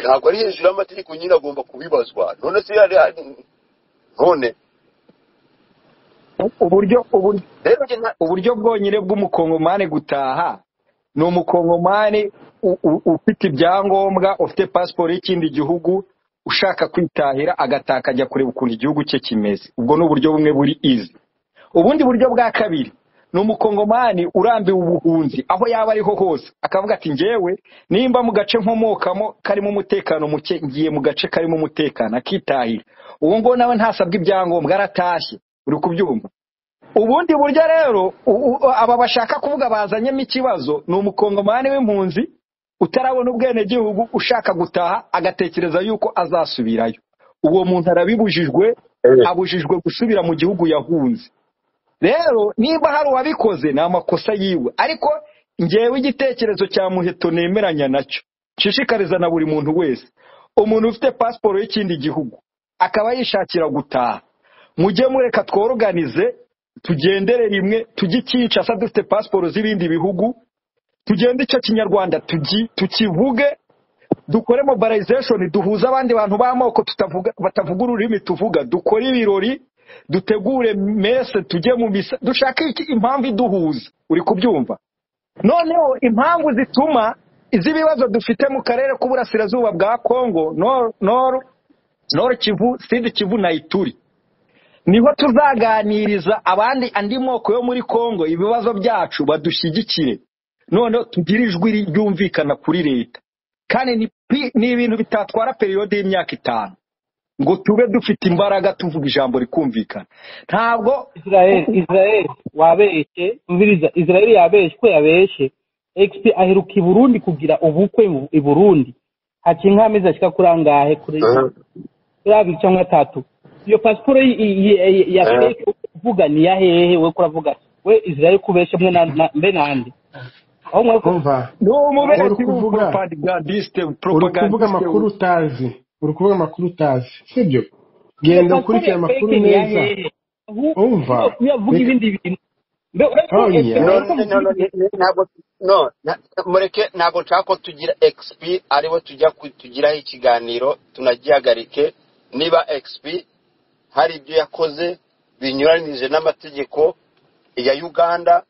ntabwo ari hejuru y'amategeko nyine agomba kubibazwa none se yari none uburyo uburyo rero njye nta- uburyo bwonyine bw'umukongomani gutaha ni umukongomani u- u- ufite ibyangombwa ufite pasiporo y'ikindi gihugu ushaka kwitahira agataha akajya kureba ukuntu igihugu cye kimeze ubwo ni uburyo bumwe buri izi ubundi buryo bwa kabiri ni umukongomani urambiwe ubuhunzi aho yaba ariho hose akavuga ati ngewe nimba mu gace nkomokamo karimo umutekano muke ngiye mu gace karimo umutekano akitahira uwo nguwo nawe ntasabwe ibyangombwa aratashye uri kubyumva ubundi buryo rero u- u- aba bashaka kuvuga bazanyemo ikibazo ni umukongomani w'impunzi utarabona ubwenegihugu ushaka gutaha agatekereza yuko azasubirayo uwo muntu arabibujijwe Eh. abujijwe gusubira mu gihugu yahunze rero niba hari uwabikoze ni amakosa yiwe ariko ngewe igitekerezo cya muheto nemeranya nacyo nshishikariza na buri muntu wese umuntu ufite pasiporo y'ikindi gihugu akaba yishakira gutaha mujye mureka tworoganize tugendere rimwe tujye icyica asa dufite pasiporo z'ibindi bihugu tugende icyo kinyarwanda tugi- tukivuge dukore mobilization duhuze abandi bantu b'amoko tutavuga- batavuga ururimi tuvuga dukore ibirori dutegure mese tujye mu misa dushake iki- impamvu iduhuza uri kubyumva noneho impamvu zituma iz'ibibazo dufite mu karere k'uburasirazuba bwa kongo nor Nor- Nord kivu sidi kivu na ituri niho tuzaganiriza abandi andi moko yo muri kongo ibibazo byacu badushyigikire noneho tugire ijwi ryumvikana kuri leta kandi ni pi- ni ibintu bitatwara periyode y'imyaka itanu ngo tube dufite imbaraga tuvuga ijambo rikumvikana ntabwo israel israel wabeshye umviriza israel yabeshye ko yabeshye exp aheruka i burundi kugira ubukwe mu- i burundi haciye nk'amezi ashika kuri angahe kuri kuri cyangwa atatu iyo pasiporo y- y- y- ya Eh. fake uvuga ni ya hehe we kuravuga we israel kubeshe mwe na- na- mbe nande aho mwe umva ni Uri umubeshyi kuvuga- w'umupropagandiste uri kuvuga amakuru propagandiste utazi uri kuvuga amakuru utazi sibyo genda ukurikire amakuru neza Umva. uyavuga Reka- ibindi bintu mbe uretse Tonya. Exp- no ariko no no no, no, muvuga ntabwo no na- mureke ntabwo nshaka ko tugira xp ariwe tujya ku- tugiraho ikiganiro tunagihagarike niba xp hari ibyo yakoze binyuranije n'amategeko ya uganda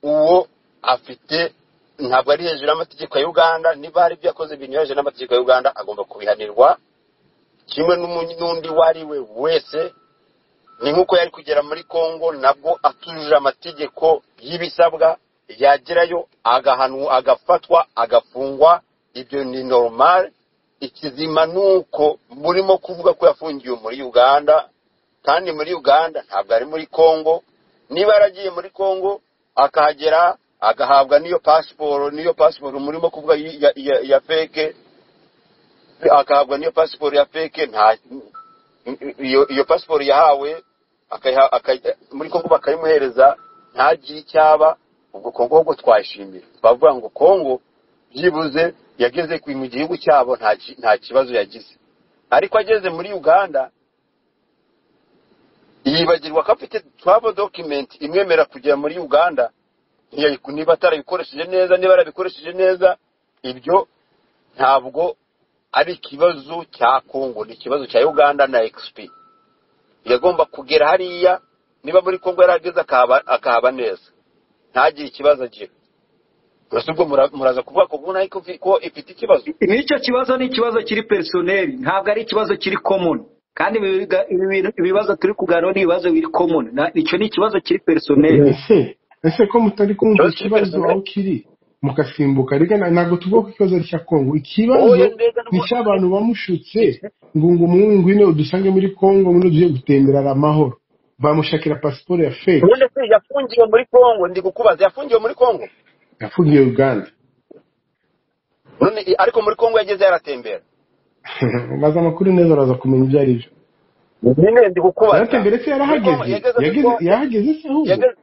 uwo afite ntabwo ari hejuru y'amategeko ya uganda niba hari ibyo yakoze binyuranyije n'amategeko ya uganda agomba kubihanirwa kimwe n'umu- n'undi uwo ari we wese ni nk'uko yari kugera muri congo nabwo atujuje amategeko y'ibisabwa yagerayo agahanwa agafatwa agafungwa ibyo ni normal ikizima ni uko murimo kuvuga ko yafungiwe muri uganda kandi muri uganda ntabwo ari muri congo niba yaragiye muri congo akahagera agahabwa n'iyo pasiporo n'iyo pasiporo murimo kuvuga ya, ya, ya feke akahabwa n'iyo pasiporo ya feke nta iyo iyo pasiporo yahawe akayiha- akaj- muri kongo bakayimuhereza ntagire icyaba ubwo kongo ahubwo twashimira twavuga ngo kongo byibuze yageze ku- mu gihugu cyabo nta ki- nta kibazo yagize ariko ageze muri uganda yibagirwa ko afite travel document imwemerera kugera muri uganda ntiyayiku- niba atarabikoresheje neza niba yarabikoresheje neza ibyo ntabwo ari ikibazo cya kongo ni ikibazo cya uganda na xp yagomba kugera hariya niba muri kongo yarageze akahaba akahaba neza ntagire ikibazo agira gusa ubwo mura- muraza kuvuga ko ubona ariko ko ifite ikibazo n'icyo kibazo ni ikibazo kiri personeri ntabwo ari ikibazo kiri common kandi ibi biga- ibi bintu- ibibazo turi kuganira ni ibibazo biri common Na- icyo ni ikibazo kiri personeri ese ese ko mutari kumva Ikibazo ikibazo cy'imperezo- aho kiri mugasimbuka reka na- ntabwo tuvuga ko ikibazo ari icya kongo ikibazo oya mbega ni n'ubu- icy'abantu bamushutse ngo ngo umuhungu ngwino udusange muri kongo muri ugiye gutemberara amahoro bamushakira pasiporo ya fake ubundi se yafungiwe muri kongo ndi kukubaza yafungiwe muri kongo yafungiye uganda none i- ariko muri kongo yageze yaratembera maze amakuru neza uraza kumenya ibyo ari byo nyine ndi kukubaza yaratembere se Muri Congo- yarahageze yageze muri yageze Congo- yahageze se ahubwo yageze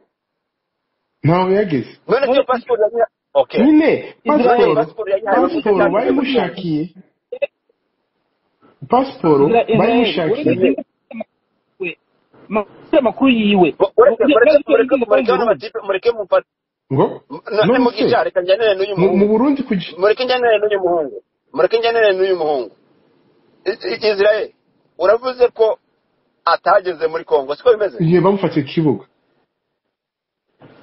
ntaho yageze none se iyo pasiporo yagira okay nyine none pasiporo Israel pasiporo yagihaye abamushaka pasiporo cyangwa se bayimushakiye pasiporo Isra- Israel bayimushakiye uretse we makuru amakuru yiwe mureke mureke mureke Yagiye muri mureke Burundi. n'amatipe mureke mufate ngo none none se mukicara reka njyanire n'uyu mu mu muhungu burundi kuki mureke njyanire n'uyu muhungu mureke ngenere n'uyu muhungu I- I- israel uravuze ko atageze muri kongo siko bimeze igihe bamufatiye ku kibuga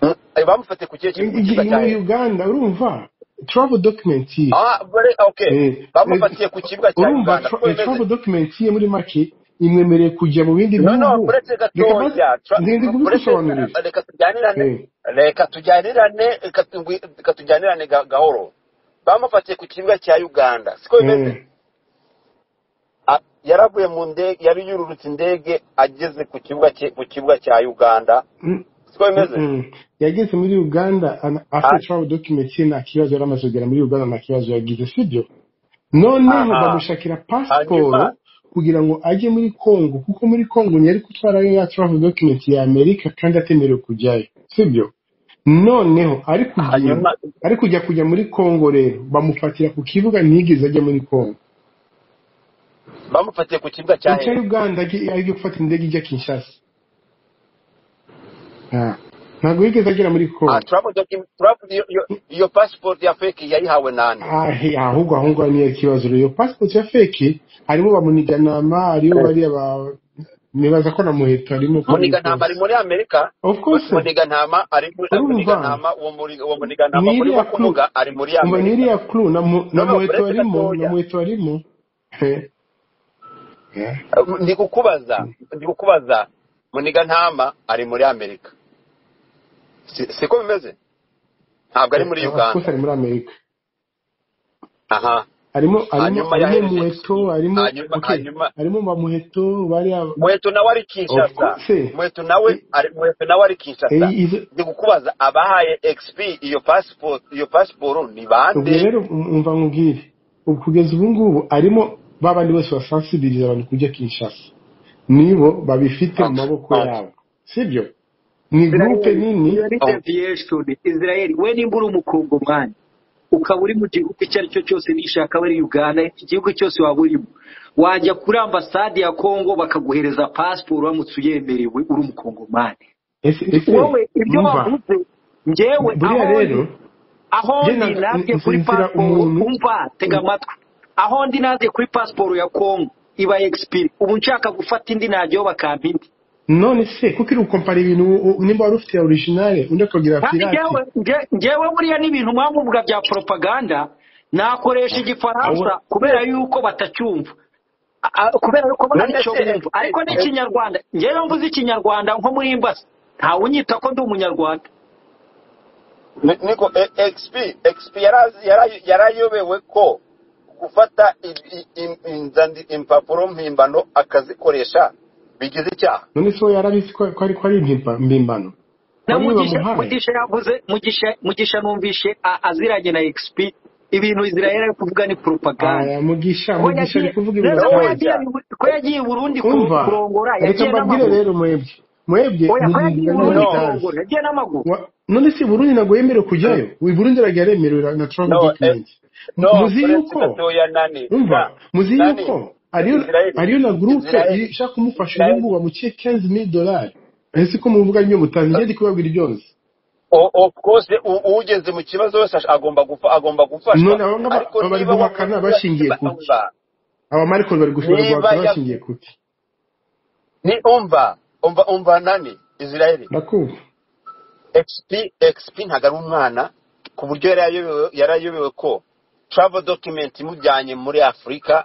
Mm, bamufatiye ku kihe kibuga igihe cyiza cyane muri uganda urumva travel document ye ah bari okay Eh, bamufatiye ku kibuga cya urumva uganda tra- siko eh, bimeze travel document ye muri make imwemereye kujya mu bindi no no bihugu kuretse reka maze gatoya tra- ngende kuretse kubigusobanurira reka tujyanirane Eh, reka tujyanirane reka tugwi- reka tujyanirane ga- gahoro bamufatiye ku kibuga cya uganda siko bimeze eh, A- yaravuye mu ndege yari yururutse indege ageze ku kibuga cye- ku kibuga cya uganda mm, siko mm, bimeze mm. yageze muri uganda an- afite Ah, travel document ye nta kibazo yari amaze kugera muri uganda nta kibazo yagize sibyo noneho aha bamushakira hanyuma pasiporo kugira ngo ajye muri congo kuko muri congo ntiyari gutwarayo ya travel document ya amerika kandi atemerewe kujyayo sibyo noneho ari kugenda hanyuma ari kujya kujya muri congo rero bamufatira ku kibuga ntiyigeze ajya muri congo bamufatiye ku kibuga cya icya hehe uganda ajye- ari byo gufata indege ijya kinshasa Ah, ntabwo yigeze agera muri Ah, congo travel document travel iyo iyo- iyo passport ya fake yayihawe nande Ah, he- ahubwo aho ngaho niyo kibazo rero iyo pasiporo ya feke harimo bamuniganama hariyo bariya ba nibaza ko na muheto harimo uko muniga ntama bimutse ari muri amerika of course muniga ntama ari muniga urumva ntama uwo muri uwo muniga ntama ni muri wo iriya kuru kuvuga ari muri umva ni amerika iriya kuru na mu- no na no muheto kuretse barimo na gatoya muheto barimo He. Yeah. ndi kukubaza ndi kukubaza muniga ntama ari muri amerika Si- siko bimeze ntabwo ari muri Eh, of course uganda ari muri amerika aha harimo harimo hanyuma harimo yahereje muheto exp harimo hanyuma okay hanyuma harimo ba muheto bariya muheto nawe ari of kinshasa course eh, muheto nawe ari muheto nawe ari eh, kinshasa izo ndi kukubaza abahaye exp iyo passport iyo passport ni ubwo bande rero umva nkubwire ubu kugeza ubu ngubu arimo ba bandi bose basansibiriza abantu kujya kinshasa nibo babifite mu Okay, maboko okay. yabo sibyo ni gurupe Israel, nini you are not a Okay. Vieshton. Israel, we nimba uri umukongomani ukaba uri mu gihugu icyo ari cyo cyose nishaka aba ari uganda igihugu cyose waba urimo wajya kuri ambasade ya kongo bakaguhereza pasiporo uramutse uyemerewe uri umukongomani ese ese wowe ibyo umva bavuze njyewe buriya aho ndi rero aho njye ndi ntabwo- nabye kuri nzitira pasiporo umuntu umva tega amatwi aho ndi nabye kuri pasiporo ya kongo iba egisipiri ubu nshaka gufata indi najyaho bakampa indi none se kuko iri gukompara ibintu u- u- nimba wari ufite ya orijinale undi akagira kandi pirate njyewe nge- njyewe buriya n'ibintu mwamuvuga bya poropaganda nakoresha abo igifaransa kubera yuko batacyumva A- a- kubera yuko bo none ntacyo se bumva ariko eh, n'ikinyarwanda njyewe mvuze ikinyarwanda nko muri imbasi ntawe unyita ko ndi umunyarwanda ni- niko eh, exp exp yarazi- yara- yarayobewe ko gufata i- i- im- inzandi- impapuro mpimbano akazikoresha bigize icyaha none se we yarabizi ko ko ari ko ari impimpa- mpimbano na bamwe mugisha bamuhaye mugisha yavuze mugisha mugisha numvishe a- aziranye na xp ibintu israel ari kuvuga ni poropaganda aya mugisha ko mugisha ari yagiye kuvuga rero ibintu ko cyane yagiye ndabonja ko yagiye i burundi kuro- umva kurongora reka yagiye mbabwire n'amaguru rero muhebye muhebye oya ko yagiye i ntibingana burundi no mutazi kurongora yagiye n'amaguru Wa- none se burundi ntabwo yemerewe kujyayo uyu burundi aragiye aremerewe na travel no eh, document M- no muzi kuretse yuko gatoya nani umva na muzi nani yuko ariyo israeli ariyo na gurupe israeli ishaka kumufasha uyu israeli ngubu bamuciye 15 mil dolari ese ko muvuga nyo mutazi njye ndi kubabwira byose O- of course u- ugeze mu kibazo wese ash- agomba gufa- agomba gufashwa none aba ngaba ariko aba bari niba wakoze guhakana bashingiye niba kuki umva aba mariko bari gushobora niba guhakana ya- bashingiye kuki ni umva umva umva nani israeli ndakumva xp xp ntabwo ari umwana ku buryo yari ayobewe yari ayobewe ko travel document imujyanye muri afurika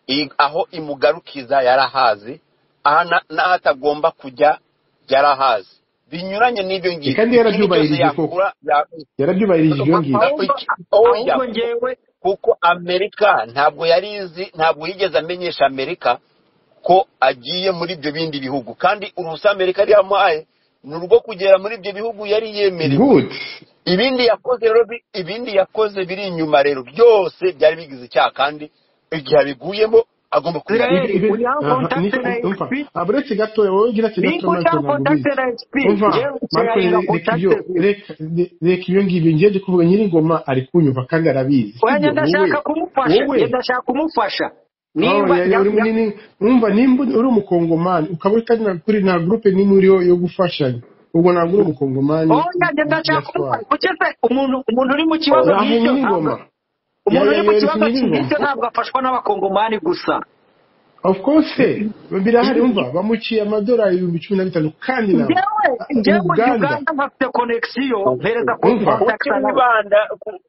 i- aho imugarukiza yarahazi aha na- n'aho atagomba kujya yarahazi binyuranye n'ibyo E, ngibyo ikindi kandi cyose yarabyubahirije koko yakora ya- yarabyubahirije ibyo ma- ngibyo a- ahubwo iki- oya ahubwo ku- njyewe kuko amerika ntabwo yari izi ntabwo yigeze amenyesha amerika ko agiye muri ibyo bindi bihugu kandi uruhushya amerika yari yamuhaye ni urwo kugera muri ibyo bihugu yari yemerewe good ibindi yakoze rero bi- ibindi yakoze biri inyuma rero byose byari bigize icyaha kandi igihe abiguyemo agomba israel kubihanirwa ibe uri aho aha kontakite niko na umva xp aburetse gatoya wowe gira ati gatoya mariko nimba uri aho ntabwo kontakite ubizi na xp umva njyewe mariko ukeneye na reka ibyo kontakite ziri reka re- reka ibyo ngibyo njye ndi kuvuga nyiri ngoma ari kunyumva kandi arabizi oya sibyo njye wowe ndashaka kumufasha wowe njye ndashaka kumufasha aho niba yari ya- uri ya- munini umva nimba uri umukongomani ukaba utari na kuri na gurupe nimwe uriho yo gufashanya ubwo ntabwo uri umukongomani oya njye ndashaka that's why kumufasha kuki se umuntu umuntu uri mu kibazo aho nk'icyo nyiri ntabwo ngoma umuntu uri mu kibazo nyirizina cy'indyo ntabwo afashwa n'abakongomani gusa of course birahari umva bamuciye amadolari ibihumbi cumi na bitanu kandi na njyewe mu njyewe uganda uganda nkafite konegisiyo mpereza ku Umva. kontakiti kuki wibanda ku-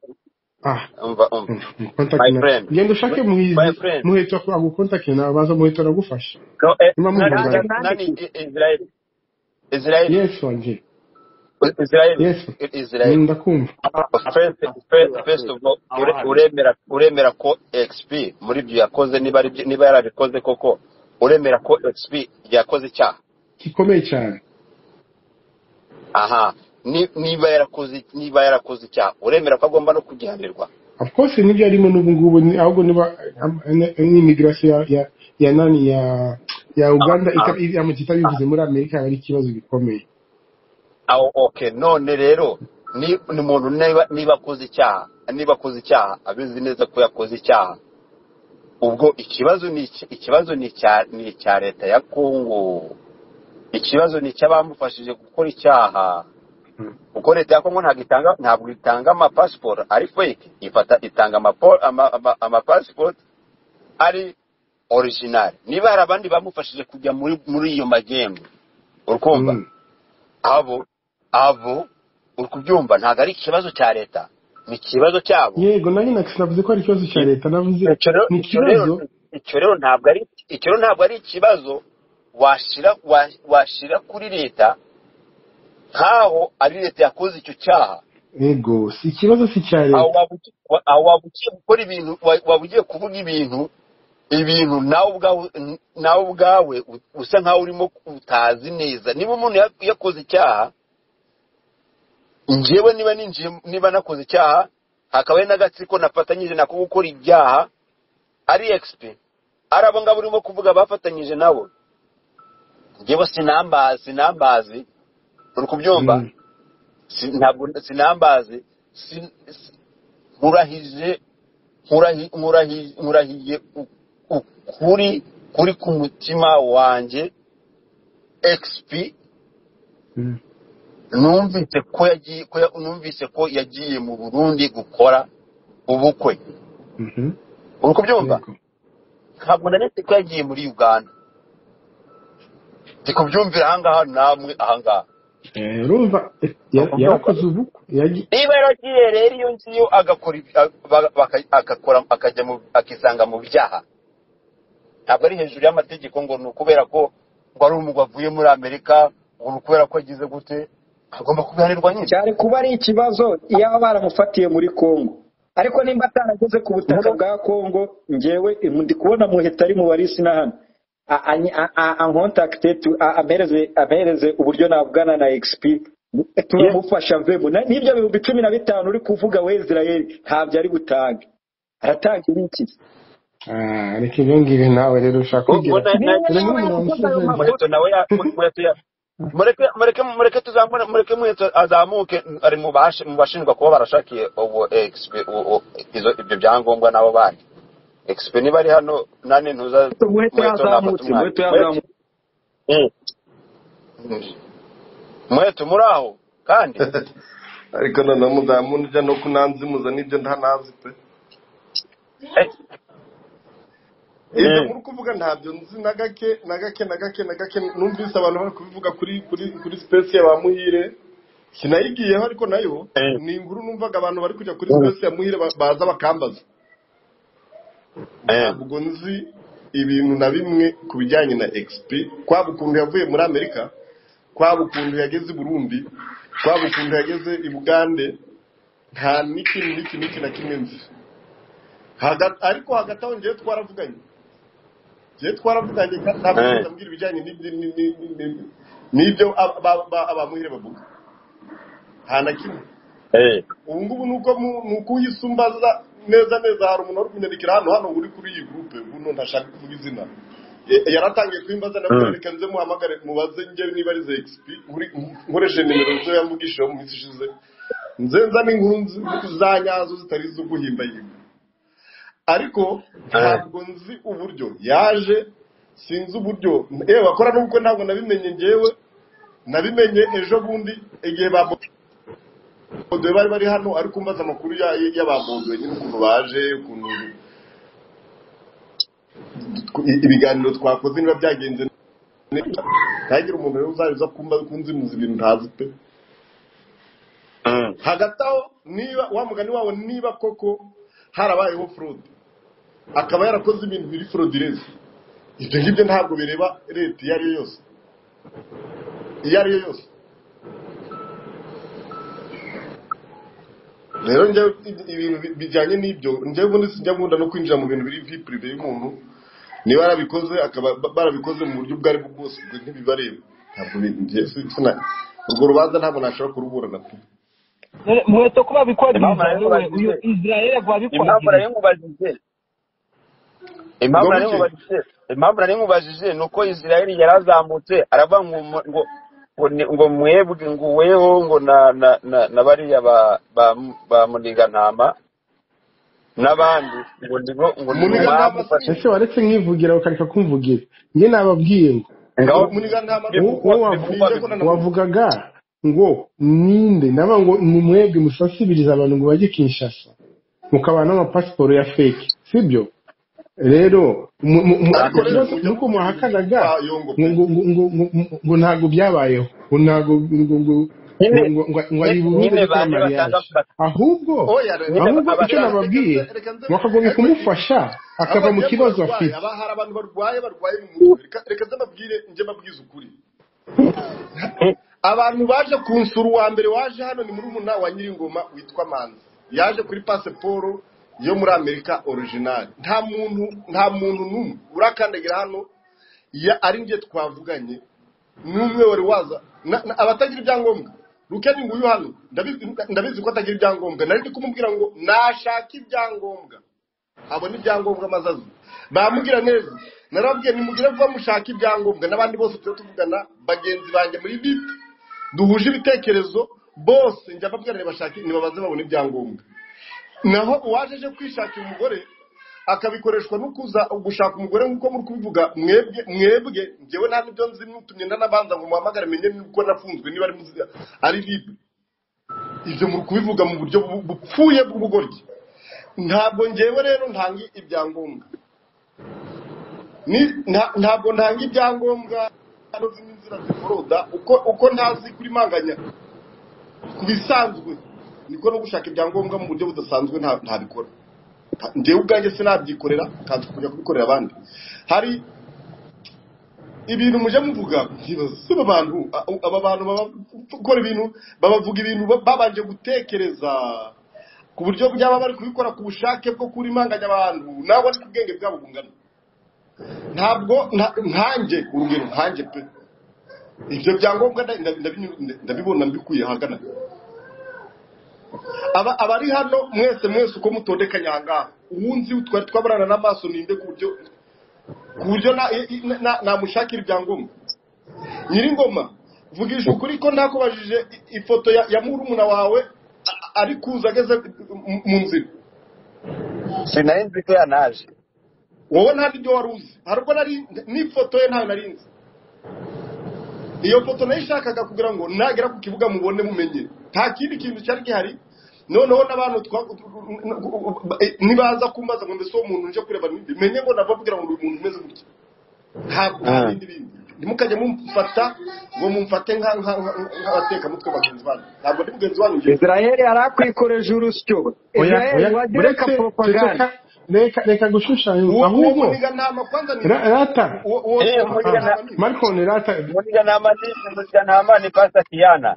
ah umva umva contact my na friend genda ushake my muhizi friend muhita agukontakte nawe baza muhita aragufasha no, eh, niba nani muhunganye nani nani I- israel israel yes wanjye israel yes israel ndakumva first first first of all ure- uremera uremera ko xp muri byo yakoze niba ari byo- niba yarabikoze koko uremera ko xp yakoze icyaha gikomeye cyane aha ni- niba yarakoze niba yarakoze icyaha uremera ko agomba no kugihanirwa of course nibyo arimo n'ubu ngubu ni- ahubwo niba am- ni- ni immigration ya ya ya nani ya ya uganda ita- i- amagi itabivuze muri amerika yaba ari ikibazo gikomeye aho okay none rero ni ni umuntu niba niba akoze icyaha niba akoze icyaha abizi neza ko yakoze icyaha ubwo ikibazo ni iki- ikibazo ni icya ni icya leta ya kongo ikibazo ni icy'abamufashije gukora icyaha Mm. kuko leta ya kongo ntabwo itanga ntabwo itanga amapasiporo ari fake ifata itanga amapo- ama- ama- amapasiporo ari orijinari niba hari abandi bamufashije kujya muri muri iyo magendu urukumva Mm. abo abo uri kubyumva ntabwo ari ikibazo cya leta ni ikibazo cyabo yego nanjye nakisi navuze ko ari ikibazo cya leta navuze icyo rero ni icyo rero ikibazo icyo rero ntabwo ari icyo rero ntabwo ari ikibazo washyira wa- washyira kuri leta nk'aho ari leta yakoze icyo cyaha yego si ikibazo si icya aho leta waba ugi- wa- aho waba ugiye gukora ibintu wa- waba ugiye kuvuga ibintu ibintu nawe ubwawe nawe ubwawe u- usa nkaho urimo utazi neza niba umuntu ya- yakoze icyaha njyewe niba ninjiye niba nakoze icyaha hakaba hari n'agatsiko nafatanyije nako gukora ibyaha ari egispe ari abo ngabo urimo kuvuga bafatanyije nabo njyewe sinambazi sinambazi uri kubyumva Mm. Si- ntabwo sinambazi si- si- nkurahije nkurahi- nkurahi- nkurahiye u- ukuri kuri ku mutima wanjye egispe Mm. numvise ko yagiye ko ya- numvise ko yagiye mu burundi gukora ubukwe Mhm. uri kubyumva yego ntabwo naretse ko yagiye muri uganda ndi kubyumvira ahangaha namwe ahangaha Eh, urumva eh, Ni ya- ukubyumva. yarakoze ubukwe yagi- niba yaragiye rero iyo ngiyo agakora ibi- a- ba- baka- agakora akajya mu akisanga mu byaha ntabwo ari hejuru y'amategeko ngo ni ukubera ko ngo ari umugabo avuye muri amerika ngo ni ukubera ko agize gute agomba kubihanirwa nyine cyane kuba ari ikibazo yaba baramufatiye muri Congo ariko nimba atarageze ku butaka bwa Congo njyewe ndi kubona muhita ari mu barisi na hano A- a- a- a- ankontakite tu- a- ampereze ampereze uburyo navugana na XP tumufasha mvemo Na- n'ibyo bihumbi cumi na bitanu uri kuvuga we Israel ntabyo ari butange aratanga ibiki Ah, reka ibyo ngibyo nawe rero ushaka Ngo- ngo kwigira na- na- dore nawe yakoze nk'umuntu ayo wamushyizeho makuru muheto nawe ya- mu- muheto ya- mureke mureke mureke tuzamure mureke muheto azamuke ari mu bash- mu bashinjwa kuba barashakiye ubu exp- u- u- izo- ibyo byangombwa nabo bandi exp niba ari hano nane ntuza muheto muheto nafata yazamutse umwanya muheto yazamutse Mm. muheto muri aho kandi ariko noneho mudamu nujya no kunanza imuza n'ibyo ntanazi pe eh, ibyo mm, muri kuvuga ntabyo nzi na gake na gake na gake na gake numvise abantu bari kubivuga kuri kuri kuri sipesi ya ba muhire sinayigiyeho ariko nayo eh, ni inkuru numvaga abantu bari kujya kuri mm, sipesi ya muhire ba- baza bakambaza eh, ntabwo nzi ibintu na bimwe ku bijyanye na exp kwaba ukuntu yavuye muri amerika kwaba ukuntu yageze i burundi kwaba ukuntu yageze i bugande nta n'ikintu n'iki n'iki na kimwe nzi Haga- ariko hagati aho ngewe twaravuganye ngewe twaravuganye kandi ntabwo eh, nigeze ambwira ibijyanye n'ibyo- ni- ni- ni- ni- n'ibyo aba- ba- ba- abamuhire bavuga nta na kimwe eh, ubu ngubu ni uko mu- ni uko uyisumbaza neza neza hari umuntu wari kunyandikira hano hano uri kuri iyi gurupe buno ntashaka kuvuga izina E- yaratangiye kuyimbaza navuze mm, reka nze muhamagare mubaze njyewe niba ari za xp uri- nkoresheje nimero zo yamvugishijeho mu minsi ishize nze nzane inkuru nzi- za nyazo zitari izo guhimbahimba ariko eh, ntabwo nzi uburyo yaje sinzi uburyo yewe bakora n'ubwo ntabwo nabimenye ngewe nabimenye ejo bundi igihe bamubwiye Dore bari bari hano ariko umbaza amakuru ya- y'abambogowe nyine ukuntu baje ukuntu ibiganiro twakoze niba byagenze neza ntihagire umuntu rero uzaza kumbaza kunzimuza ibintu ntazi pe Mm. hagati aho niba wa mugani wabo niba koko harabayeho fraud akaba yarakoze ibintu biri fraudulence ibyo ngibyo ntabwo bireba leta iyo ariyo yose iyo ariyo yose rero njyewe ibintu bi- bijyanye n'ibyo njyewe ubundi sijya nkunda no kwinjira mu bintu biri vipurive y'umuntu niba yarabikoze akaba ba- barabikoze mu buryo ubwo ari bwo bwose ubwo ntibibareba ntabwo bi- njye sina urwo rubanza ntabwo nashobora kuruburana pe None mweto ko impamvu babikwagiriza nari wowe uyu mubajije israeli impamvu nari rwabikwagirije mubajije ubwo impamvu nari buke mubajije impamvu nari mubajije ni uko isirayeli yarazamutse aravuga ngo mu- ngo ngo ni- ngo mwebwe ngo weho ngo na na na, na bariya ba ba, ba munigantama n'abandi ngo ndi ngo ndi umwami munigantama ufashe ese waretse nkivugira ukareka kumvugira njye nababwiye ngo ngaho munigantama wowe bivugwa wowe wavu- bivugwa bivugwa bivugwa na bivugwa wavugaga ngo ninde naba ngo ni mwebwe musasibiriza abantu ngo bajye kinshasa mukabaha n'amapasiporo ya fake sibyo rero mu- mu- mu- ariko rero ikibazo ni mujya uko muvuga ibintu muhakanaga by'urwayongo ngo pe ngo ngo ngo ngo- ngo- ngo ntabwo byabayeho ngo ntabwo ngo ngo ngo nyine ngo ngo- ngo ari nyine burundu nyine gukora bande batanga mariage ba- ahubwo oya rero nyine ahubwo icyo abatanga reka nababwiye nze reka nze bakagombye ariko kumufasha aho akava mu bagiye ngo kibazo barwaye afite aba hari abantu barwaye barwaye mu mutwe reka reka nze mbabwire njye mbabwize ukuri abantu baje kunsura uwa mbere waje hano ni muri umuna wa nyiringoma witwa manzi yaje kuri pasiporo yo muri amerika orijinali nta muntu nta muntu n'umwe urakandagira hano ya ari njye twavuganye n'umwe wari waza na- na- abatagira ibyangombwa rukeni nguyu hano ndabizi ndabizi ko atagira ibyangombwa nari ndi kumubwira ngo nashaka ibyangombwa abona ibyangombwa maze aze bamubwira neza narababwiye nimugire vuba mushaka ibyangombwa n'abandi bose tujya tuvugana bagenzi banjye muri bip duhuje ibitekerezo bose njya babwira ntibashake ntibabaze babone ibyangombwa naho uwaje aje kwishakira umugore akabikoreshwa no kuza gushaka umugore nk'uko muri kubivuga mwebwe mwebwe ngewe nta n'ibyo nzi n'utumye ndanabanza ngo muhamagare menye nuko nafunzwe niba ari muzi ari libre ibyo muri kubivuga mu buryo bu- bupfuye bw'ubugoryi ntabwo ngewe rero ntanga ibyangombwa Ni- nta- ntabwo ntanga ibyangombwa hano zimwe inzira ziforoda uko uko ntazi kuri manganya ku bisanzwe niko no gushaka ibyangombwa mu buryo budasanzwe nta- ntabikora njyewe ubwanjye sinabyikorera kandi kujya kubikorera abandi hari ibintu mujya muvuga ntibaze aba bantu a- aba bantu baba- gukora ibintu babavuga ibintu ba- babanje gutekereza ku buryo byaba bari kubikora ku bushake bwo kurimanganya abantu nawe ariko ubwenge bwabo bungana ntabwo nta- nkanjye urugero nkanjye pe ibyo byangombwa nda- nda- ndabi- ndabibona mbikuye ahagana aba abari hano mwese mwese uko mutondekanye ahangaha uwunzi twari twabarana n'amaso ninde ku buryo ku buryo na- i- i- na- namushakira ibyangombwa nyiringoma vugisha ukuri ko ntakubajije i- ifoto ya, ya murumuna wawe a- a- ari kuza ageze mu- mu nzira sinari nzi ko yanaje wowe nta n'ibyo wari uzi hari ubwo nari n'ifoto ye ntayo nari nzi iyo foto nayishakaga kugira ngo nagera ku kibuga mubone mumenye nta kindi kintu cyari gihari noneho n'abantu twa- nibaza kumbaza ngo mbese uwo muntu uje kureba ninde menye ngo nababwira ngo uyu muntu umeze gutya ntabwo nta Mm. bindi bindi ntimukajye mumfata ngo mumfate nka- nka- nka- nk'abatekamutwe bagenzi banyu ntabwo ndi mugenzi wanyu ngewe israheli arakwikoreje urusyo oya israheli oya wagira reka uretse propaganda ceceka reka reka gushushanya uwo uwo ahubwo muniga ntama kwanza ni ra- rata uwo uwo Eh, uwo muniga Munigana- ntama nini marikoni rata Muniganama ni Muniganama ni Pastor Kiana.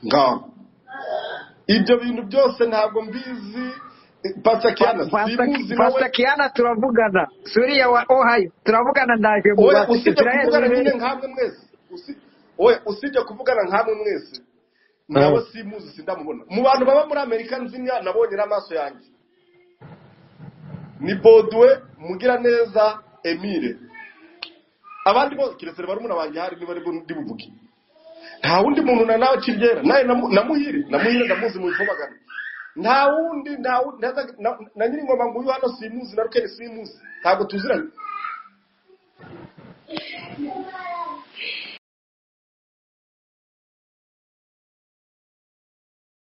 ngaho ibyo bintu byose ntabwo mbizi pasa kiana simuzi nawe pastor kiana turavugana suriya wa ohio turavugana ndaje mu oya base usibye israheli kuvugana nyine wibeshye nkamwe mwese usi- oya usibye kuvugana nkamwe mwese Mm. nawe simuzi sindamubona mu bantu baba muri amerika nzimya nabonye n'amaso yanjye ni boduwe mugiraneza emile abandi bose keretse barumuna banjye hari niba aribwo ndibuvuge nta wundi muntu na nawe kiryera nawe namu- namuhire namuhire ndamuzi mu bifobagano nta wundi nta wundi ntaza- na na nyiringoma nguyu hano simuzi na rukeni simuzi ntabwo tuziranye